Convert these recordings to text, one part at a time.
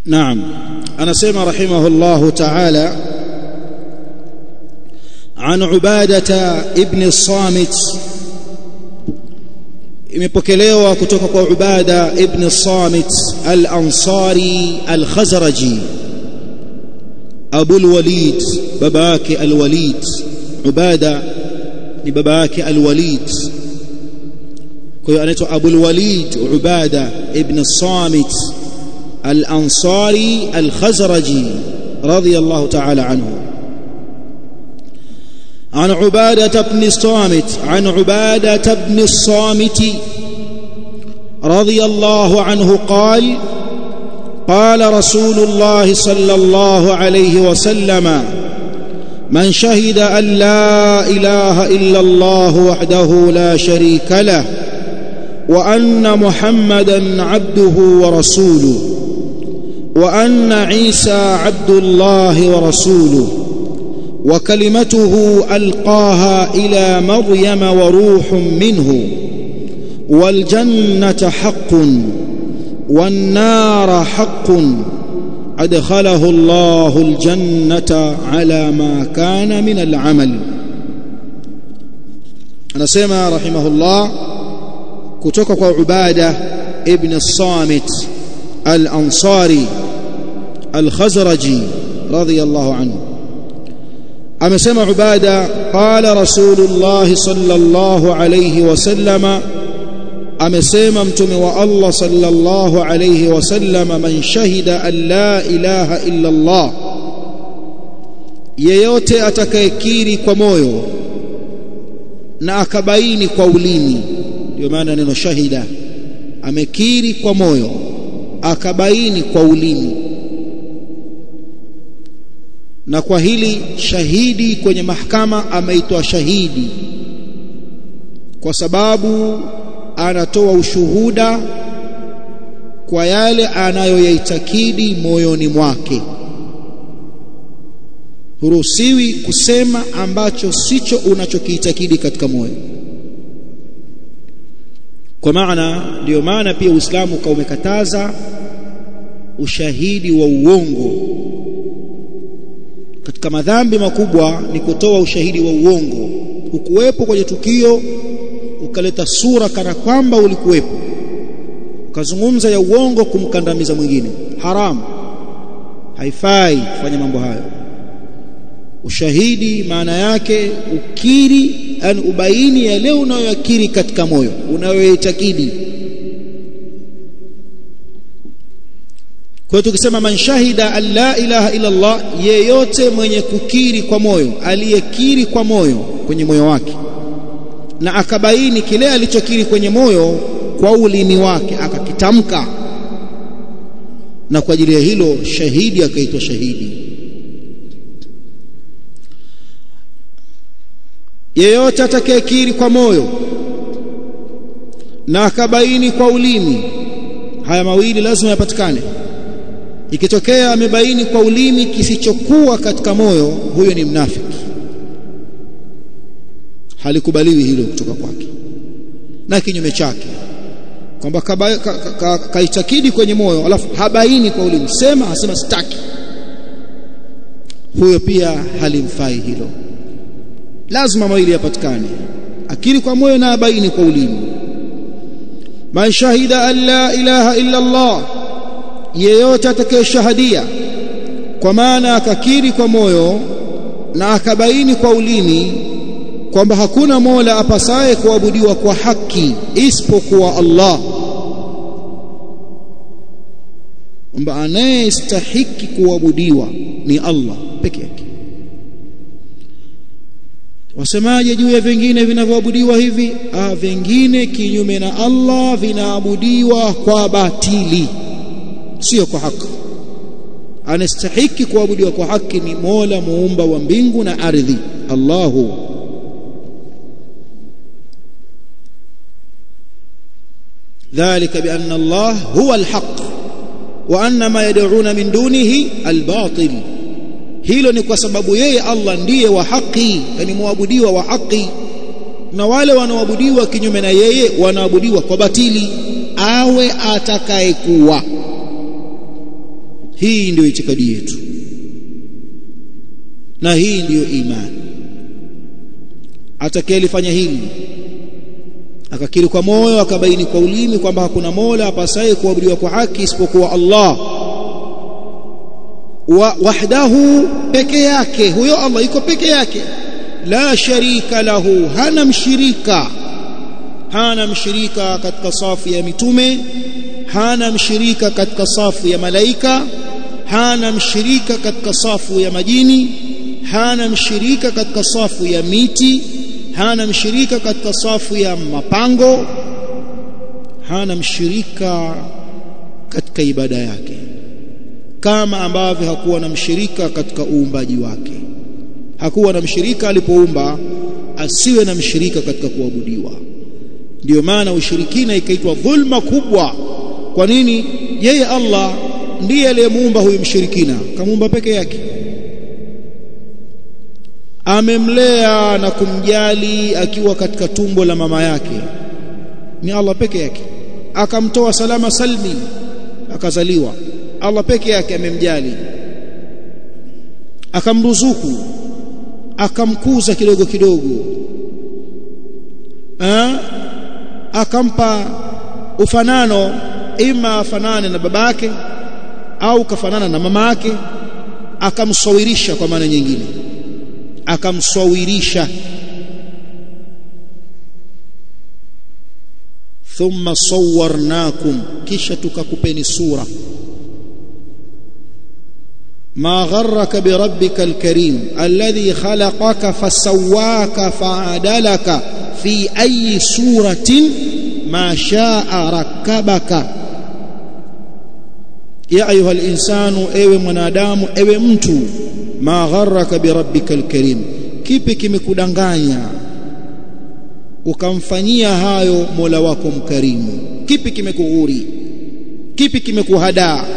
نعم anasema rahimahullahu ta'ala عن عبادة ابن الصامت imepokelewa kutoka kwa Ubada ibn Samit al-Ansari al-Khazraji Abu al-Walid baba yake al-Walid Ubada ni baba yake al-Walid kwa hiyo anaitwa Abu al-Walid Ubada ibn Samit al-Ansari al-Khazraji radiyallahu ta'ala anhu عن عبادة بن الصامت عن عبادة بن الصامت رضي الله عنه قال قال رسول الله صلى الله عليه وسلم من شهد أن لا إله إلا الله وحده لا شريك له وأن محمدا عبده ورسوله وأن عيسى عبد الله ورسوله وكلمته القاها الى مريم وروح منه والجنه حق والنار حق ادخله الله الجنه على ما كان من العمل anasema rahimahullah kutoka kwa ubada ibn as-samit al-ansari al-khazraji radiyallahu anhu amesema ubada qala rasulullah sallallahu alayhi wasallama amesema mtume wa Allah sallallahu alayhi wasallama man shahida an la ilaha illa Allah yeyote atakayekiri kwa moyo na akabaini kwa ulimi ndio maana neno shahida amekiri kwa moyo akabaini kwa ulimi na kwa hili shahidi kwenye mahakama ameitwa shahidi kwa sababu anatoa ushuhuda kwa yale anayoyaitakidi moyoni mwake huruhusiwi kusema ambacho sicho unachokiitakidi katika moyo kwa maana ndiyo maana pia Uislamu kaumekataza ushahidi wa uongo katika madhambi makubwa ni kutoa ushahidi wa uongo ukuwepo kwenye tukio ukaleta sura kana kwamba ulikuwepo ukazungumza ya uongo kumkandamiza mwingine haramu haifai kufanya mambo hayo ushahidi maana yake ukiri yani ubaini yale unayoyakiri katika moyo unayoitakidi kwa hiyo tukisema man shahida an la ilaha illa Allah yeyote mwenye kukiri kwa moyo aliyekiri kwa moyo kwenye moyo wake na akabaini kile alichokiri kwenye moyo kwa ulimi wake akakitamka na kwa ajili ya hilo shahidi akaitwa shahidi yeyote atakayekiri kwa moyo na akabaini kwa ulimi haya mawili lazima yapatikane ikitokea amebaini kwa ulimi kisichokuwa katika moyo huyo ni mnafiki halikubaliwi hilo kutoka kwake na kinyume chake kwamba kaitakidi ka, ka, kwenye moyo alafu habaini kwa ulimi sema asema sitaki huyo pia halimfai hilo lazima mawili yapatikane akili kwa moyo na abaini kwa ulimi man shahida an la ilaha illa Allah yeyote atakayeshahadia kwa maana akakiri kwa moyo na akabaini kwa ulimi kwamba hakuna mola apasaye kuabudiwa kwa haki isipokuwa Allah kwamba anayestahiki kuabudiwa ni Allah peke yake wasemaje juu ya vingine vinavyoabudiwa hivi ah vingine kinyume na Allah vinaabudiwa kwa batili sio kwa haki anastahiki kuabudiwa kwa haki ni Mola muumba wa mbingu na ardhi Allahu ذلك بأن الله هو الحق وأن ما يدعون من دونه الباطل hilo ni kwa sababu yeye Allah ndiye wa haki yani muabudiwa wa haki na wale wanaoabudiwa kinyume na yeye wanaabudiwa kwa batili awe atakayekuwa hii ndiyo itikadi yetu na hii ndiyo imani atakayelifanya hili akakiri kwa moyo akabaini kwa ulimi kwamba hakuna mola apasaye kuabudiwa kwa haki isipokuwa Allah wa wahdahu peke yake huyo Allah iko peke yake la sharika lahu hana mshirika hana mshirika katika safu ya mitume hana mshirika katika safu ya malaika hana mshirika katika safu ya majini hana mshirika katika safu ya miti hana mshirika katika safu ya mapango hana mshirika katika ibada yake kama ambavyo hakuwa na mshirika katika uumbaji wake hakuwa na mshirika alipoumba asiwe na mshirika katika kuabudiwa ndiyo maana ushirikina ikaitwa dhulma kubwa kwa nini yeye Allah ndiye aliyemuumba huyu mshirikina kamuumba peke yake amemlea na kumjali akiwa katika tumbo la mama yake ni Allah peke yake akamtoa salama salmi akazaliwa Allah peke yake amemjali akamruzuku akamkuza kidogo kidogo ha? akampa ufanano ima afanane na baba yake au kafanana na mama yake akamsawirisha kwa maana nyingine akamsawirisha thumma sawwarnakum kisha tukakupeni sura ما غرك بربك الكريم الذي خلقك فسواك فعدلك في أي سورة ما شاء ركبك يا أيها الإنسان أيوة منادام أيوة mtu ما غرك بربك الكريم kipi kimekudanganya ukamfanyia hayo Mola wako mkarimu kipi kimekughuri kipi kimekuhadaa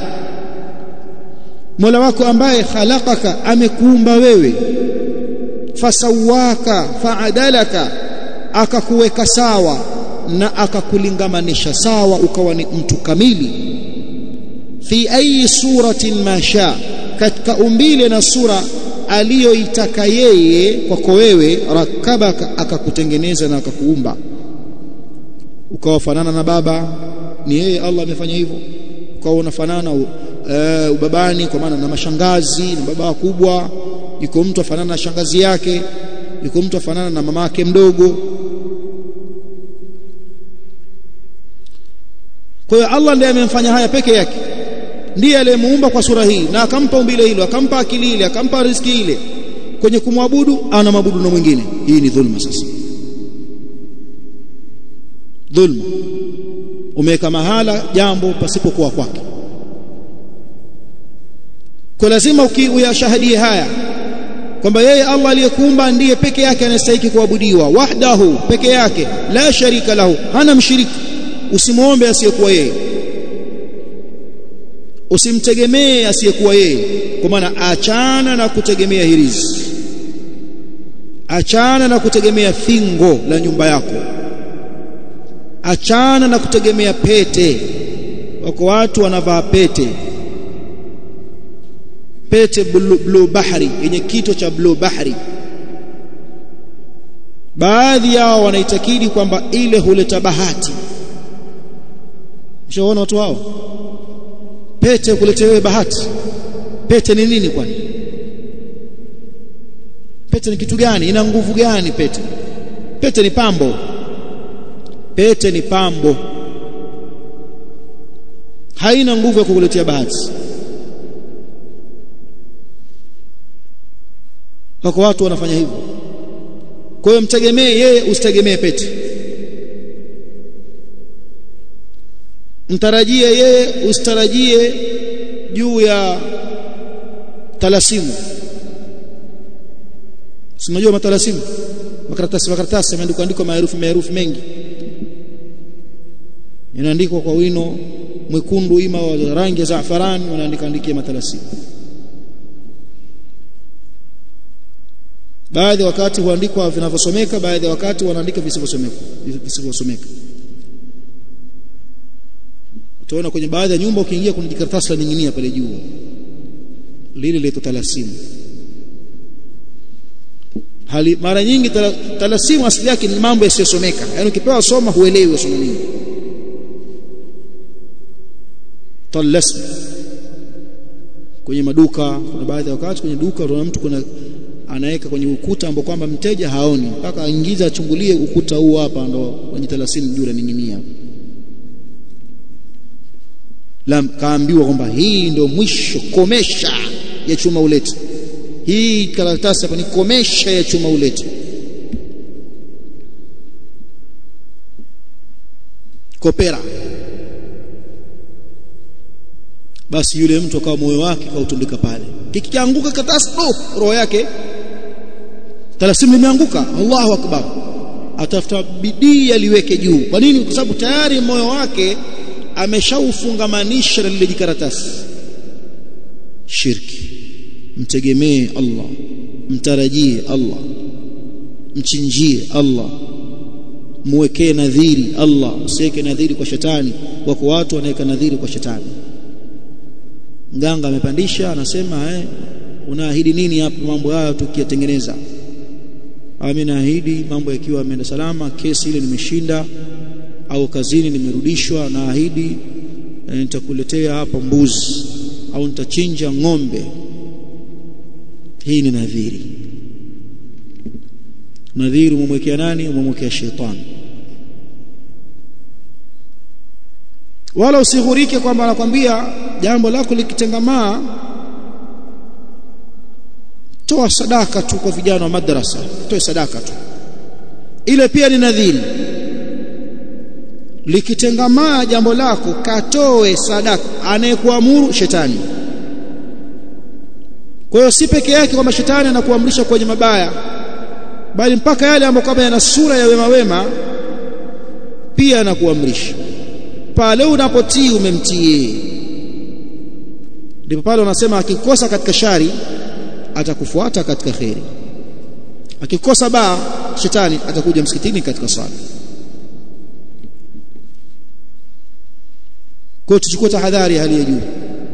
Mola wako ambaye khalaqaka amekuumba wewe fasawaka faadalaka akakuweka sawa na akakulingamanisha sawa ukawa ni mtu kamili fi ayi suratin masha katika umbile na sura aliyoitaka yeye kwako wewe rakabaka akakutengeneza na akakuumba ukawafanana na baba ni yeye Allah amefanya hivyo ukawa unafanana uh, ubabani kwa maana na mashangazi na baba wakubwa yuko mtu afanana na shangazi yake yuko mtu afanana na mama yake mdogo kwa hiyo Allah ndiye amemfanya haya peke yake ndiye aliyemuumba kwa sura hii na akampa umbile hilo akampa akili ile akampa riziki ile kwenye kumwabudu ana mabudu na mwingine hii ni dhulma sasa dhulma umeweka mahala jambo pasipokuwa kwake kwa lazima uyashahadie haya kwamba yeye Allah aliyekuumba ndiye peke yake anastahili kuabudiwa wahdahu peke yake la sharika lahu hana mshirika usimuombe asiyekuwa yeye usimtegemee asiyekuwa yeye kwa maana achana na kutegemea hirizi achana na kutegemea fingo la nyumba yako achana na kutegemea pete wako watu wanavaa pete pete blue, blue bahari yenye kito cha blue bahari baadhi yao wanaitakidi kwamba ile huleta bahati ushaona watu hao pete kuletewe bahati pete ni nini kwani pete ni kitu gani ina nguvu gani pete pete ni pambo pete ni pambo haina nguvu ya kukuletea bahati wako watu wanafanya hivyo kwa hiyo mtegemee yeye usitegemee pete mtarajie yeye usitarajie juu ya talasimu unajua matalasimu makaratasi makaratasi yameandikwa andikwa maherufi maherufi mengi inaandikwa kwa wino mwekundu ima wa rangi ya zaafarani wanaandika andikia matalasimu baadhi wakati huandikwa vinavyosomeka baadhi ya wakati wanaandika visivyosomeka visivyosomeka utaona kwenye baadhi ya nyumba ukiingia kuna jikaratasi la ninginia pale juu lile lile talasimu hali mara nyingi talasimu asili yake ni mambo yasiyosomeka yani ukipewa soma huelewi wasoma nini talasmu kwenye maduka kuna baadhi ya wakati kwenye duka unaona mtu kuna anaweka kwenye ukuta ambao kwamba mteja haoni mpaka aingize achungulie ukuta huu hapa ndo kwenye talasimu juu laning'inia la kaambiwa kwamba hii ndio mwisho komesha ya chuma ulete hii karatasi hapa ni komesha ya chuma ulete kopera basi yule mtu akawa moyo wake kautundika pale kikianguka karatasi oh, roho yake talasimu limeanguka Allahu akbar atafuta bidii aliweke juu kwa nini kwa sababu tayari moyo wake ameshaufungamanisha na lile jikaratasi shirki mtegemee Allah mtarajie Allah mchinjie Allah muwekee nadhiri Allah usiweke nadhiri kwa shetani wako watu wanaweka nadhiri kwa shetani mganga amepandisha anasema eh unaahidi nini hapa mambo haya tukiyatengeneza mimi naahidi mambo yakiwa yameenda salama kesi ile nimeshinda au kazini nimerudishwa naahidi nitakuletea hapa mbuzi au nitachinja ng'ombe hii ni nadhiri nadhiri umemwekea nani umemwekea shetani wala usighurike kwamba anakwambia jambo lako likitengamaa toa sadaka tu kwa vijana wa madrasa toe sadaka tu ile pia ni nadhiri likitengamaa jambo lako katoe sadaka anayekuamuru shetani kwa hiyo si peke yake kwamba shetani anakuamrisha kwenye mabaya bali mpaka yale ambayo kwamba yana sura ya wema wema pia anakuamrisha pale unapotii umemtii ndipo pale wanasema akikosa katika shari atakufuata katika kheri akikosa baa shetani atakuja msikitini katika sala kwa tuchukue tahadhari hali ya juu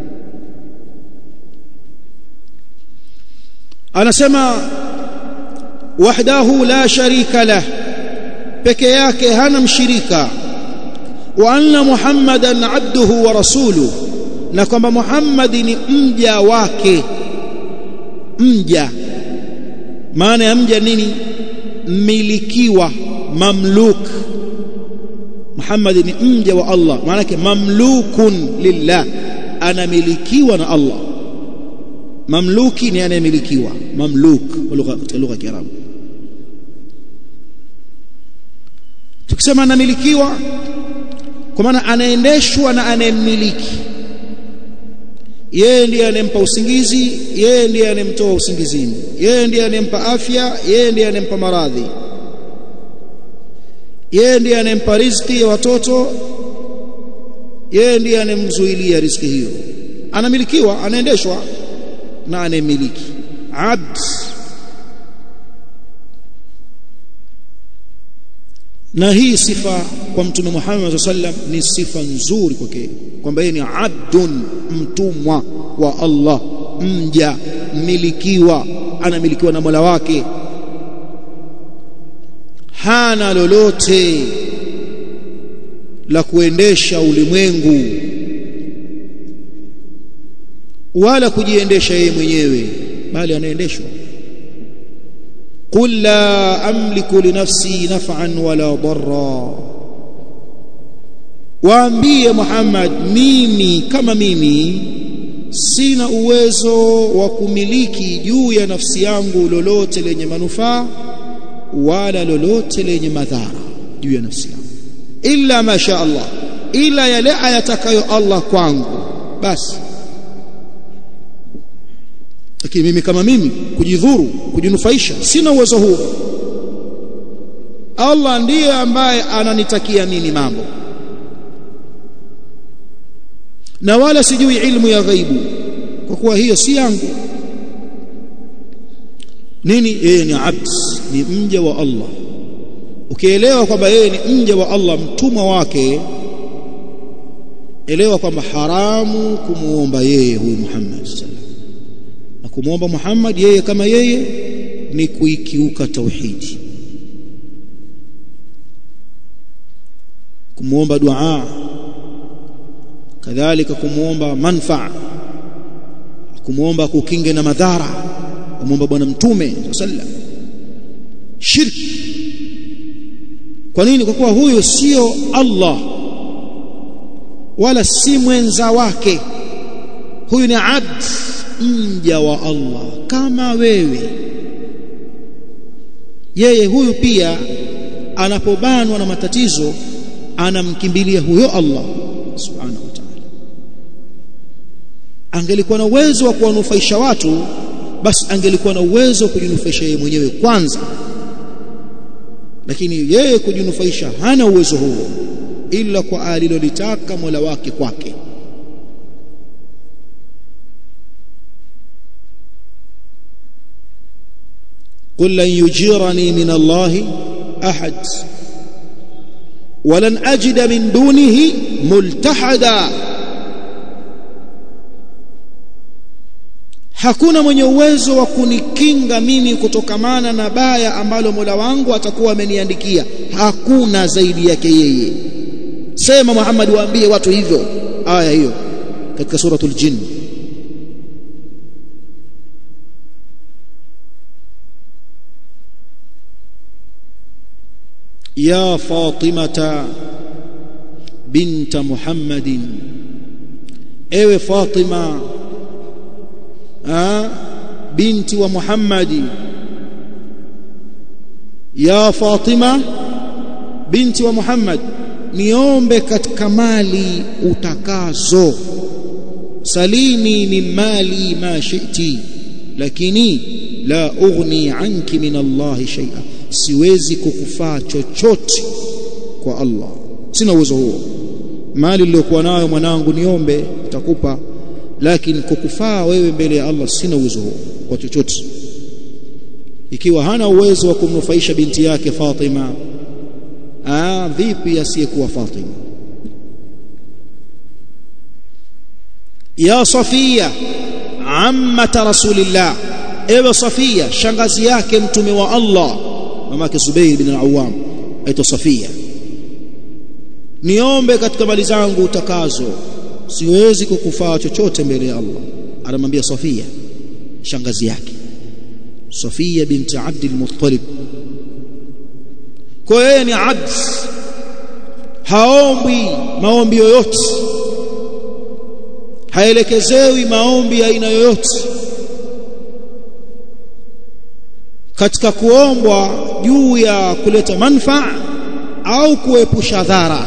anasema wahdahu la sharika lah peke yake hana mshirika wa anna muhammadan abduhu wa rasuluhu na kwamba muhammadi ni mja wake mja maana ya mja nini mmilikiwa mamluk Muhammad ni mja wa Allah maana yake mamlukun lillah anamilikiwa na Allah mamluki ni anayemilikiwa mamluk kwa lugha katika lugha ya Kiarabu tukisema anamilikiwa kwa maana anaendeshwa na anayemmiliki yeye ndiye anempa usingizi yeye ndiye anemtoa usingizini yeye ndiye anempa afya yeye ndiye anempa maradhi yeye ndiye anempa riziki ya watoto yeye ndiye anemzuilia riziki hiyo anamilikiwa anaendeshwa na anemiliki abd na hii sifa kwa mtume Muhammad sallam ni sifa nzuri kwake kwamba yeye ni abdun mtumwa wa Allah mja mmilikiwa anamilikiwa na Mola wake hana lolote la kuendesha ulimwengu wala kujiendesha yeye mwenyewe bali anaendeshwa قل لا أملك لنفسي نفعا ولا ضرا waambie Muhammad mimi kama mimi sina uwezo wa kumiliki juu ya nafsi yangu lolote lenye manufaa wala lolote lenye madhara juu ya nafsi yangu illa ma sha Allah ila yale ayatakayo Allah kwangu basi lakini mimi kama mimi kujidhuru kujinufaisha sina uwezo huo Allah ndiye ambaye ananitakia mimi mambo na wala sijui ilmu ya ghaibu kwa kuwa hiyo si yangu nini yeye ni abd ni mja wa Allah ukielewa kwamba yeye ni mja wa Allah mtumwa wake elewa kwamba haramu kumuomba yeye huyu Muhammad sallallahu kumwomba Muhammad yeye kama yeye ni kuikiuka tauhidi kumwomba dua kadhalika kumwomba manfaa kumwomba kukinge na madhara kumwomba bwana mtume sallam shirki kwa nini kwa kuwa huyo sio Allah wala si mwenza wake huyu ni abd mja wa Allah kama wewe yeye huyu pia anapobanwa na matatizo anamkimbilia huyo Allah subhanahu wa ta'ala angelikuwa na uwezo wa kuwanufaisha watu basi angelikuwa na uwezo wa kujinufaisha yeye mwenyewe kwanza lakini yeye kujinufaisha hana uwezo huo ila kwa alilolitaka Mola wake kwake قل لن يجيرني من الله أحد ولن أجد من دونه ملتحدا hakuna mwenye uwezo wa kunikinga mimi kutokamana na baya ambalo Mola wangu atakuwa ameniandikia hakuna zaidi yake yeye sema Muhammad waambie watu hivyo aya hiyo katika suratul jinn يا فاطمة بنت محمد ايوه فاطمة آه بنت ومحمد يا فاطمة بنت ومحمد niombe katika mali utakazo salini min mali ma shi'ti lakini la ughni anki min Allah shay'a siwezi kukufaa chochote kwa Allah sina uwezo huo mali niliyokuwa nayo mwanangu niombe nitakupa lakini kukufaa wewe mbele ya Allah sina uwezo huo kwa chochote ikiwa hana uwezo wa kumnufaisha binti yake Fatima ah vipi asiyekuwa Fatima ya Safia ammata rasulillah ewe Safia shangazi yake mtume wa Allah mamake Zubair bin al-Awwam aitwa Safia niombe katika mali zangu utakazo siwezi kukufaa chochote mbele ya Allah anamwambia Safia shangazi yake Safia binti Abd al-Muttalib kwa yeye ni abd haombi maombi yoyote haelekezewi maombi ya aina yoyote katika kuombwa juu ya kuleta manfaa au kuepusha dhara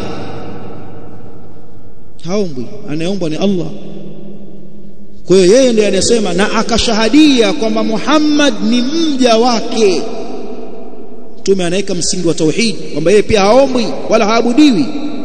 haombwi anayeombwa ni Allah kwa hiyo yeye ndiye anasema na akashahadia kwamba Muhammad ni mja wake mtume anaweka msingi wa tauhid kwamba yeye pia haombwi wala haabudiwi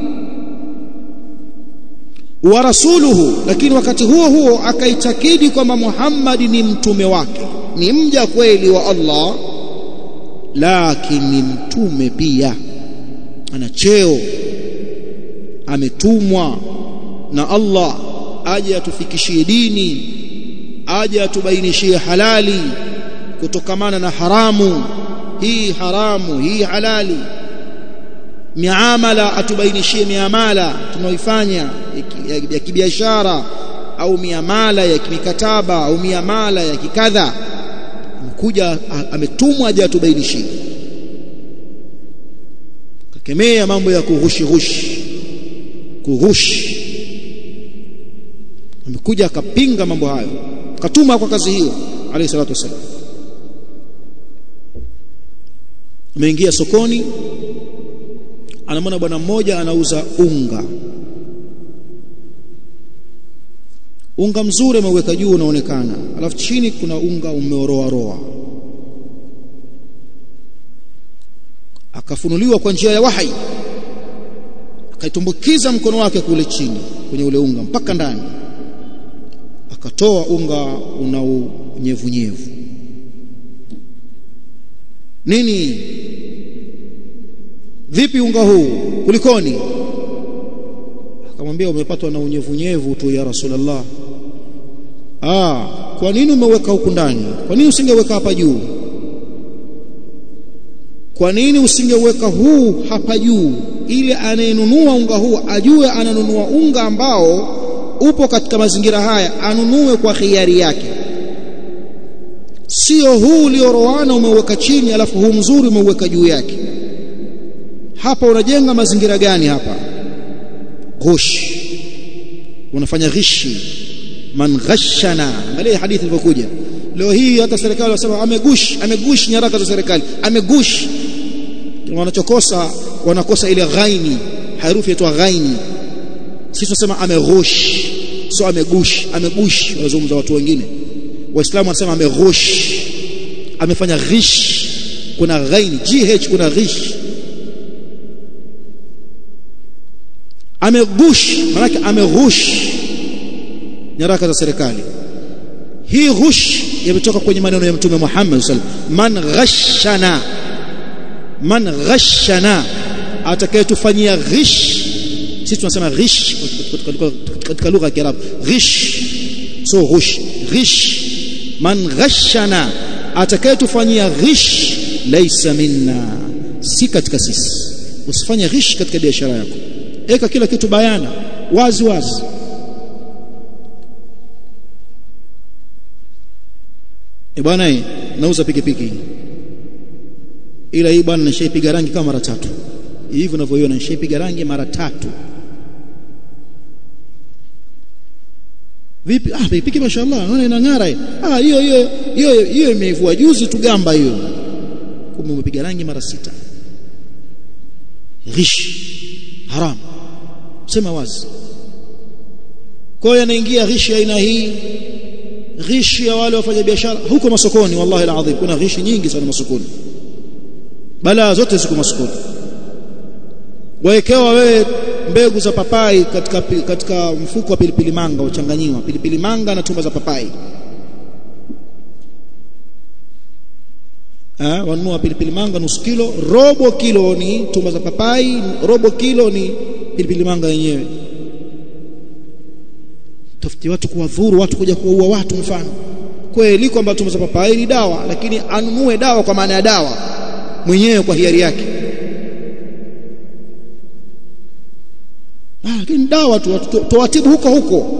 wa rasuluhu lakini wakati huo huo akaitakidi kwamba Muhammad ni mtume wake ni mja kweli wa Allah lakini mtume pia ana cheo ametumwa na Allah aje atufikishie dini aje atubainishie halali kutokamana na haramu hii haramu hii halali miamala atubainishie miamala tunaoifanya ya kibiashara au miamala ya kimikataba au miamala ya kikadha amekuja ametumwa aje atubainishie kakemea mambo ya kughushi ghushi kughushi amekuja akapinga mambo hayo katuma kwa kazi hiyo alayhi salatu wasallam ameingia sokoni anamwona bwana mmoja anauza unga unga mzuri ameweka juu unaonekana alafu chini kuna unga umeoroa roa akafunuliwa kwa njia ya wahi akaitumbukiza mkono wake kule chini kwenye ule unga mpaka ndani akatoa unga una unyevunyevu nini vipi unga huu kulikoni akamwambia umepatwa na unyevunyevu tu ya rasulullah ah kwa nini umeweka huku ndani kwa nini usingeweka hapa juu kwa nini usingeweka huu hapa juu ili anayenunua unga huu ajue ananunua unga ambao upo katika mazingira haya anunue kwa khiari yake sio huu ulioroana umeuweka chini alafu huu mzuri umeuweka juu yake hapa unajenga mazingira gani hapa ghush unafanya ghishi man ghashana angalia hadithi ilivyokuja leo hii hata serikali wanasema amegush amegush nyaraka za serikali amegush wanachokosa wanakosa ile ghaini harufi inaitwa ghaini sisi tunasema ameghush sio amegush amegush wanazungumza watu wengine waislamu wanasema ameghush amefanya ghish kuna ghaini gh kuna ghish amegush manake ameghush nyaraka za serikali hii ghush yametoka kwenye maneno ya mtume Muhammad sallallahu alaihi wasallam man ghashana man ghashana atakayetufanyia ghish sisi tunasema ghish katika lugha ya Kiarabu ghish so ghush ghish man ghashana atakayetufanyia ghish laysa minna si katika sisi usifanye ghish katika biashara yako eka kila kitu bayana wazi wazi e bwana nauza pikipiki ila hii bwana nishaipiga rangi kama mara tatu hivi unavyoiona nishaipiga rangi mara tatu vipi ah pikipiki mashaallah naona inang'ara ah hiyo hiyo hiyo hiyo imeivua juzi tu gamba hiyo kumbe umepiga rangi mara sita ghish haram sema wazi kwa hiyo anaingia ghishi aina hii ghishi ya wale wafanya biashara huko masokoni wallahi alazim kuna ghishi nyingi sana masokoni balaa zote ziko masokoni waekewa wewe mbegu za papai katika katika mfuko wa pilipili manga uchanganyiwa pilipili manga na tumba za papai eh wanunua pilipili manga nusu kilo robo kilo ni tumba za papai robo kilo ni pilipili manga yenyewe tafuti watu kuwadhuru watu kuja kuua watu mfano kweli kwamba tumba za papai ni dawa lakini anunue dawa kwa maana ya dawa mwenyewe kwa hiari yake ah lakini dawa tu tuwatibu huko huko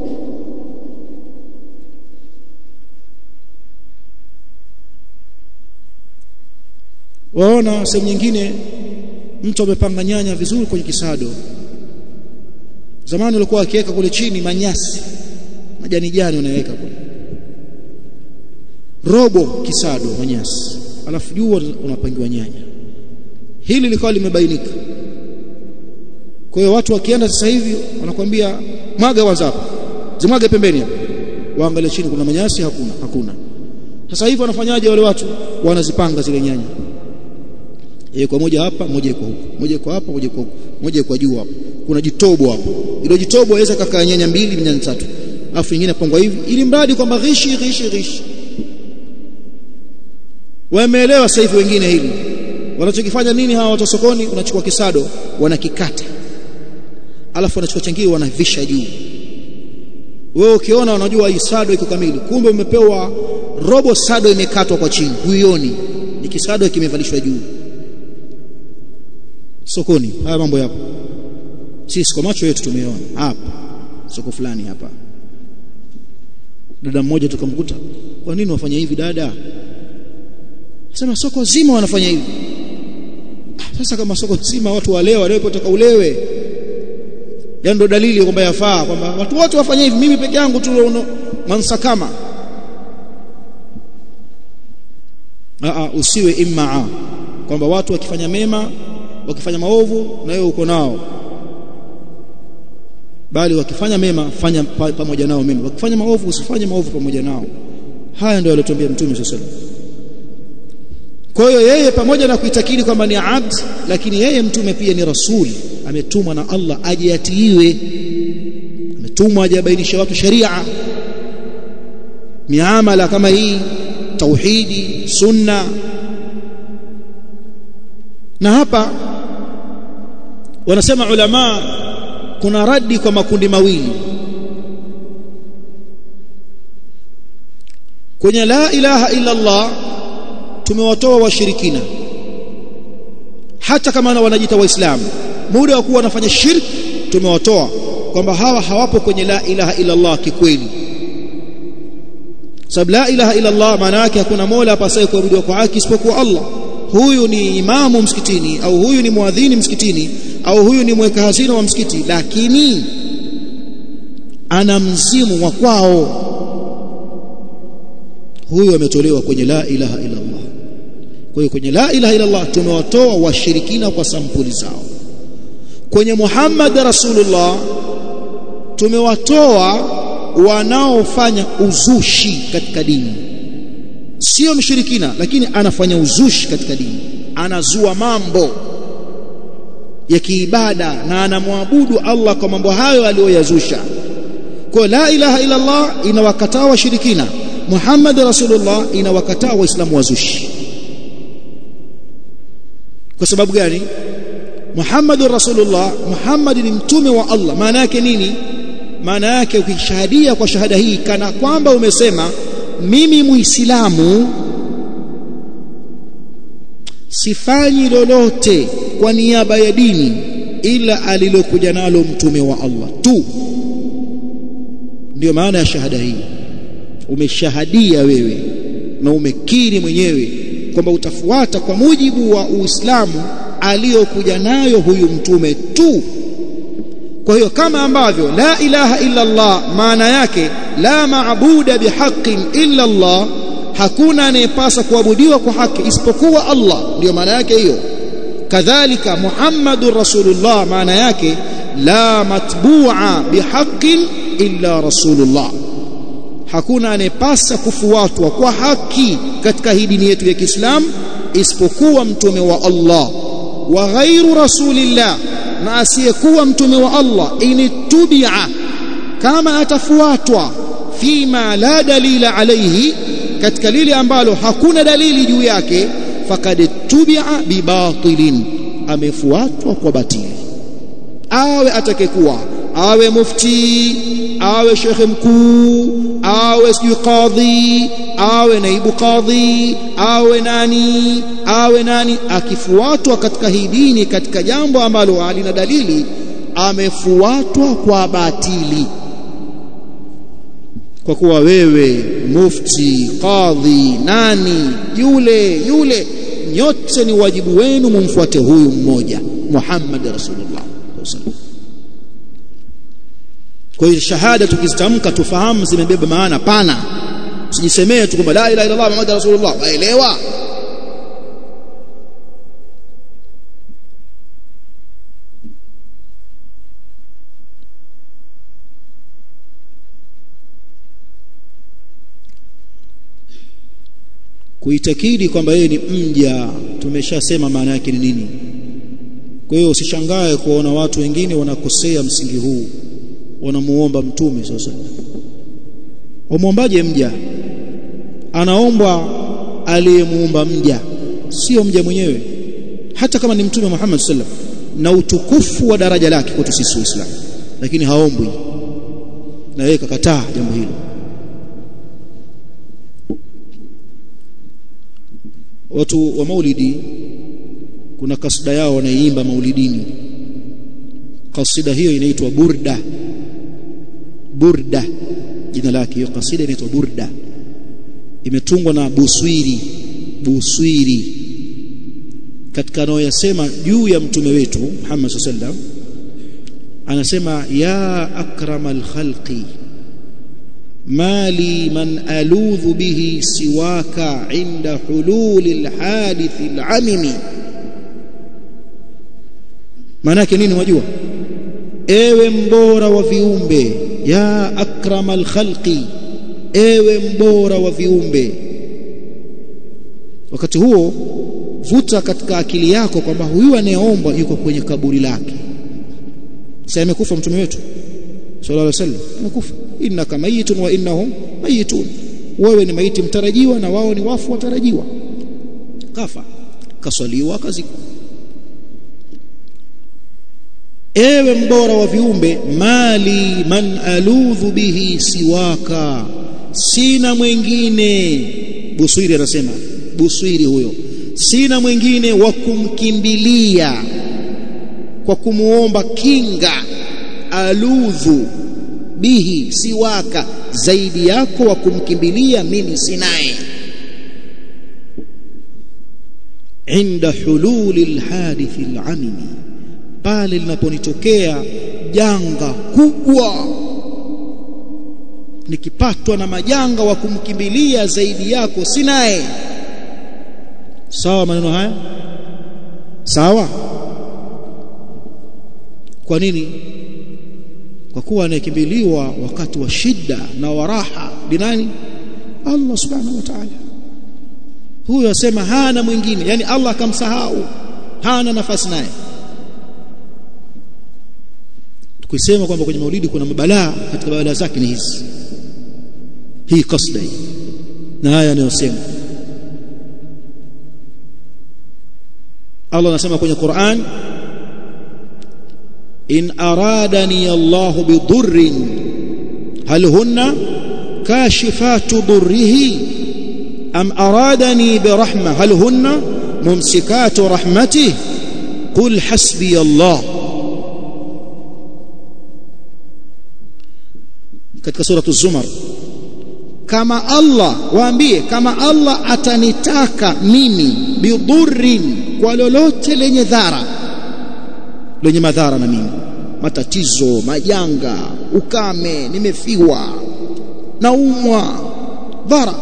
waona sehemu nyingine mtu amepanga nyanya vizuri kwenye kisado zamani walikuwa wakiweka kule chini manyasi majani jani unaweka kule robo kisado manyasi alafu juu unapangiwa nyanya hili likawa limebainika kwa hiyo watu wakienda sasa hivi wanakwambia mwaga kwanza hapa zimwage pembeni hapa waangalie chini kuna manyasi hakuna hakuna sasa hivi wanafanyaje wale watu wanazipanga zile nyanya yeye kwa moja hapa moja kwa huko moja kwa hapa moja kwa huko moja kwa juu hapo kuna jitobo hapo ile jitobo waweza kaka nyanya mbili nyanya tatu afu nyingine pangwa hivi ili mradi kwamba ghishi ghishi ghishi wameelewa sasa hivi wengine hili wanachokifanya nini hawa watu sokoni unachukua kisado wanakikata alafu wanachukua changio wanavisha juu wewe ukiona unajua hii sado iko kamili kumbe umepewa robo sado imekatwa kwa chini huioni ni kisado kimevalishwa juu sokoni haya mambo yapo sisi kwa macho yetu tumeona hapa soko fulani hapa dada mmoja tukamkuta kwa nini wafanya hivi dada sema soko zima wanafanya hivi sasa kama soko zima watu walewa walewe potaka ulewe yani ndo dalili kwamba yafaa kwamba watu wote wafanye hivi mimi peke yangu tu mansakama a usiwe immaa kwamba watu wakifanya mema wakifanya maovu na wewe uko nao bali wakifanya mema fanya pamoja nao mema wakifanya maovu usifanye maovu pamoja nao haya ndio aliyotuambia mtume sallallahu alaihi wasallam kwa hiyo yeye pamoja na kuitakidi kwamba ni abd lakini yeye mtume pia ni rasuli ametumwa na Allah aje atiiwe ametumwa aje abainishe watu sharia miamala kama hii tauhidi sunna na hapa wanasema ulama kuna radi kwa makundi mawili kwenye la ilaha illa Allah tumewatoa washirikina hata kama wanajiita waislamu muda wa kuwa wanafanya shirki tumewatoa kwamba hawa hawapo kwenye la ilaha illa Allah kikweli sababu la ilaha illa Allah maana yake hakuna mola apasaye kuabudiwa kwa haki isipokuwa Allah huyu ni imamu msikitini au huyu ni muadhini msikitini au huyu ni mweka hazina wa msikiti lakini ana mzimu wa kwao huyu ametolewa kwenye la ilaha illa Allah kwa hiyo kwenye la ilaha illa Allah tumewatoa washirikina kwa sampuli zao kwenye Muhammad Rasulullah tumewatoa wanaofanya uzushi katika dini sio mshirikina lakini anafanya uzushi katika dini anazua mambo ya kiibada na anamwabudu Allah kwa mambo hayo aliyoyazusha kwa la ilaha illa Allah inawakataa washirikina Muhammad Rasulullah inawakataa waislamu wazushi kwa sababu gani Muhammad Rasulullah Muhammad ni mtume wa Allah maana yake nini maana yake ukishahadia kwa shahada hii kana kwamba umesema mimi muislamu sifanyi lolote kwa niaba ya dini ila alilokuja nalo mtume wa Allah tu ndio maana ya shahada hii umeshahadia wewe na umekiri mwenyewe kwamba utafuata kwa mujibu wa Uislamu aliyokuja nayo huyu mtume tu kwa hiyo kama ambavyo la ilaha illa Allah maana yake la maabuda bihaqqin illa Allah hakuna anayepasa kuabudiwa kwa haki isipokuwa Allah ndio maana yake hiyo kadhalika Muhammadur Rasulullah maana yake la matbu'a bihaqqin illa Rasulullah hakuna anayepasa kufuatwa kwa haki katika hii dini yetu ya Kiislamu isipokuwa mtume wa Allah wa ghairu rasulillah na asiyekuwa mtume wa Allah initubia kama atafuatwa fima la dalila alayhi katika lile ambalo hakuna dalili juu yake fakad tubia bibatilin amefuatwa kwa batili awe atakekuwa awe mufti awe shekhe mkuu awe sijui kadhi awe naibu kadhi awe nani awe nani akifuatwa katika hii dini katika jambo ambalo halina dalili amefuatwa kwa batili kwa kuwa wewe mufti kadhi nani yule yule nyote ni wajibu wenu mumfuate huyu mmoja Muhammad Rasulullah sallallahu kwa hiyo shahada tukizitamka tufahamu zimebeba maana pana usijisemee tu kwamba la ilaha illallah muhammad rasulullah waelewa kuitakidi kwamba yeye ni mja tumeshasema maana yake ni nini kwa hiyo usishangae kuona watu wengine wanakosea msingi huu wanamuomba mtume sasa wamwombaje mja anaombwa aliyemuumba mja sio mja mwenyewe hata kama ni mtume Muhammad sallam na utukufu wa daraja lake kwetu sisi waislamu lakini haombwi na yeye kakataa jambo hilo watu wa maulidi kuna kasida yao wanaiimba maulidini kasida hiyo inaitwa burda burda jina lake hiyo kasida inaitwa burda imetungwa na buswiri buswiri katika anayoyasema juu ya mtume wetu Muhammad sallam anasema ya akramal khalqi mali man aludhu bihi siwaka inda hululi alhadith alamimi maana yake nini wajua ewe mbora wa viumbe ya akramal khalqi ewe mbora wa viumbe wakati huo vuta katika akili yako kwamba huyu anayeomba yuko kwenye kaburi lake sasa amekufa mtume wetu sallallahu alaihi wasallam amekufa innaka mayitun wa innahum mayitun wewe ni maiti mtarajiwa na wao ni wafu watarajiwa kafa kaswaliwa kazikwa ewe mbora wa viumbe mali man aludhu bihi siwaka sina mwingine buswiri anasema buswiri huyo sina mwingine wa kumkimbilia kwa kumuomba kinga aludhu bihi siwaka zaidi yako wa kumkimbilia mimi sinaye inda hululi alhadithi alamimi pale linaponitokea janga kubwa nikipatwa na majanga wa kumkimbilia zaidi yako sinaye sawa maneno haya sawa kwa nini kwa kuwa anayekimbiliwa wakati wa shida na waraha binani Allah subhanahu wa ta'ala huyo asema hana mwingine yani Allah akamsahau hana nafasi naye tukisema kwamba kwenye maulidi kuna mabalaa katika mabalaa zake ni hizi hii kasda hii na haya anayosema Allah anasema kwenye Qur'an in aradani Allah bidurrin hal hunna kashifatu durrihi am aradani birahma hal hunna mumsikatu rahmatihi qul hasbi Allah katika suratu zumar kama Allah waambie kama Allah atanitaka mimi bidurrin kwa lolote lenye dhara lenye madhara na mimi matatizo majanga ukame nimefiwa naumwa dhara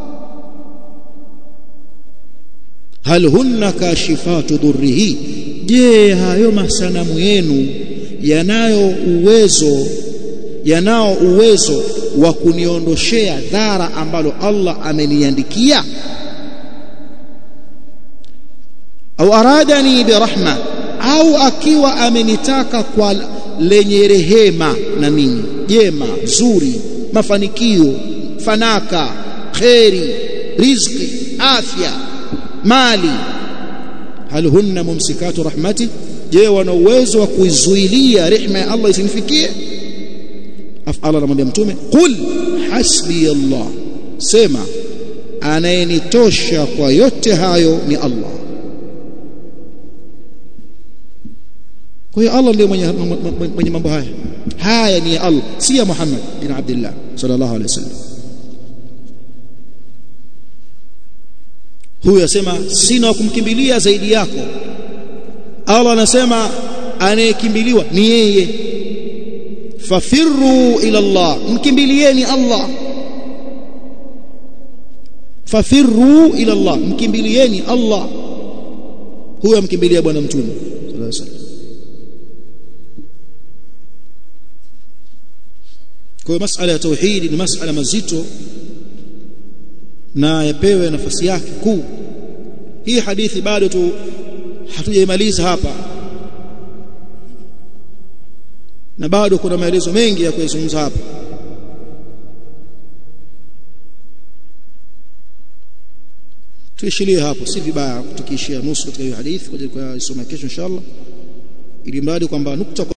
hal hunna kashifatu dhurrihi je hayo masanamu yenu yanayo uwezo yanao uwezo wa kuniondoshea dhara ambalo Allah ameniandikia au aradani birahma au akiwa amenitaka kwa lenye rehema na mimi jema zuri mafanikio fanaka kheri riziki afya mali hal hunna mumsikatu rahmati je wana uwezo wa kuizuilia rehema ya Allah isinifikie Allah anamwambia mtume qul hasbi Allah sema anayenitosha kwa yote hayo ni Allah kwa hiyo Allah ndiye mwenye, mwenye mambo haya haya ni ya Allah si ya Muhammad bin Abdullah sallallahu alaihi wasallam huyu asema sina kumkimbilia zaidi yako Allah anasema anayekimbiliwa ni yeye fafirru ila Allah mkimbilieni Allah fafirru ila Allah mkimbilieni Allah huyo amkimbilia bwana mtume sallallahu alaihi wasallam kwa hiyo masala ya tauhidi ni masala mazito na yapewe nafasi yake kuu hii hadithi bado tu hatujaimaliza hapa na bado kuna maelezo mengi ya kuyazungumza hapa tuishilie hapo si vibaya tukiishia nusu katika hiyo hadithi kwa ajili ya kusoma kesho inshallah ili mradi kwamba nukta